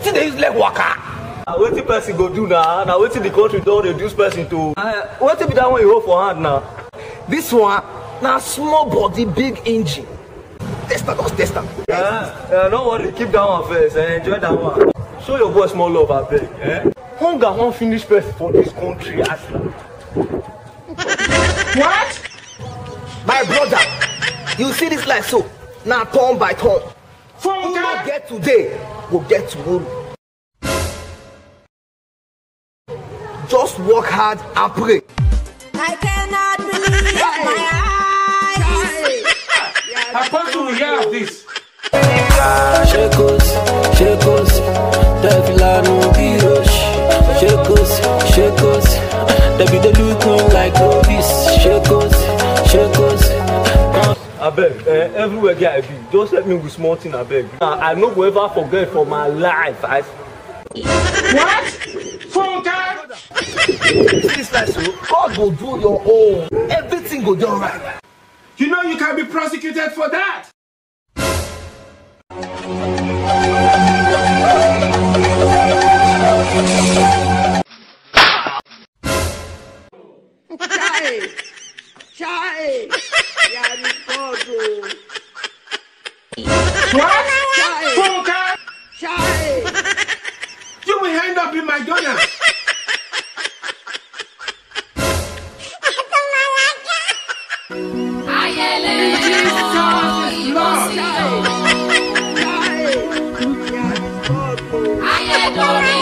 still dey use leg waka. na wetin person go do na na wetin the country don reduce person to. Uh, wetin be that one you hold for hand na. this one na small body big engine test am just test am. Uh, uh, no worry keep that one first uh, enjoy that one. show your boy small love abeg. Eh? hunger wan finish person for dis country as what. my brother you see this life so na turn by turn. who no get today go get tomorrow. just work hard and pray. I cannot believe my eyes. Apostle will hear of this. Shekos, shekos, devil no be rush. Shekos, shekos, they be the look me like novice. Shekos, shekos. abeg eh, everywhere get i be just help me with small thing abeg. Uh, i no go ever forget for my life i. What? Funka? see this life so God go do your own everything go dey alright. You know you can be prosecuted for that. Chai, chai, yeah, God, oh. What? Chai, Funka? chai. You will end up in McDonald's. Jesus is Lord. Chai, chai, yeah, God, oh.